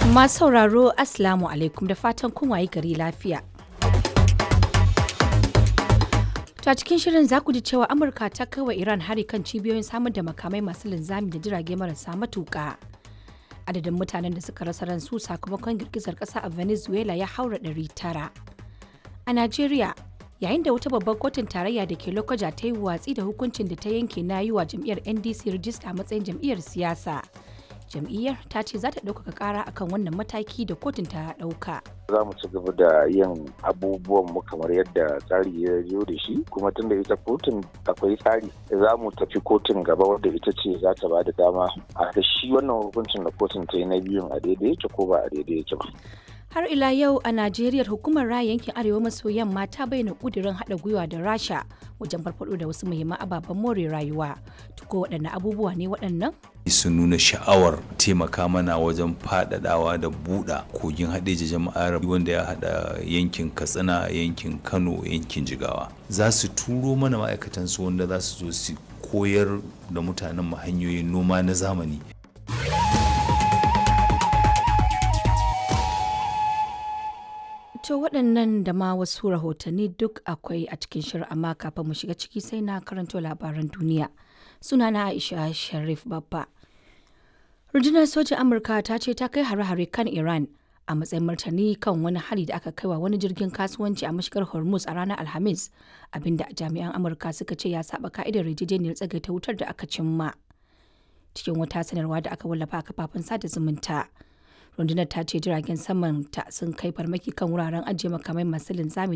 Masu sauraro Assalamu alaikum da fatan kun wayi gari lafiya. To a cikin shirin za ku ji cewa Amurka ta kai wa Iran hari kan cibiyoyin samar da makamai masu linzami da jirage marasa matuƙa. Adadin mutanen da suka rasa ransu sakamakon girgizar ƙasa a Venezuela ya haura ɗari tara. A Najeriya, yayin da wata babbar kotun tarayya da ke Lokoja ta yi watsi da hukuncin da ta yanke na yi wa jam'iyyar NDC rijista a matsayin jam'iyyar siyasa. Jam'iyyar ta ce za ta ɗaukaka ƙara akan wannan mataki da kotun ta ɗauka. za mu ci gaba da yin abubuwan mu kamar yadda tsari ya zo da shi kuma tunda ita kotun akwai tsari za mu tafi kotun gaba wadda ita ce za ta ba da dama a ga shi wannan hukuncin da kotun ta yi na biyun a daidai yake ko ba a daidai yake ba. Har ila yau a Najeriya hukumar raya yankin Arewa maso yamma ta bayyana kudirin haɗa gwiwa da Rasha wajen farfado da wasu muhimman ababen more rayuwa. Tuko waɗanne abubuwa ne waɗannan? sun nuna sha'awar taimaka mana wajen faɗaɗawa da buɗa kogin haɗeji jama'ar wanda ya haɗa yankin katsina yankin kano yankin jigawa za su turo mana ma'aikatansu wanda za su zo su koyar da mutanen mu hanyoyin noma na zamani To waɗannan da ma wasu rahotanni duk akwai a cikin shirin amma kafin mu shiga ciki sai na karanto labaran duniya. Sunana Aisha Sharif Babba. Rundunar sojin Amurka ta ce ta kai hare-hare kan Iran a matsayin martani kan wani hari da aka kaiwa wani jirgin kasuwanci a mashigar Hormuz a ranar Alhamis, abinda jami'an Amurka suka ce ya saba ka'idar yarjejeniyar tsagaita wutar da aka cimma. Cikin wata sanarwa da aka wallafa a kafafen sada zumunta. rundunar ta ce jiragen saman ta sun kai farmaki kan wuraren ajiye makamai masu linzami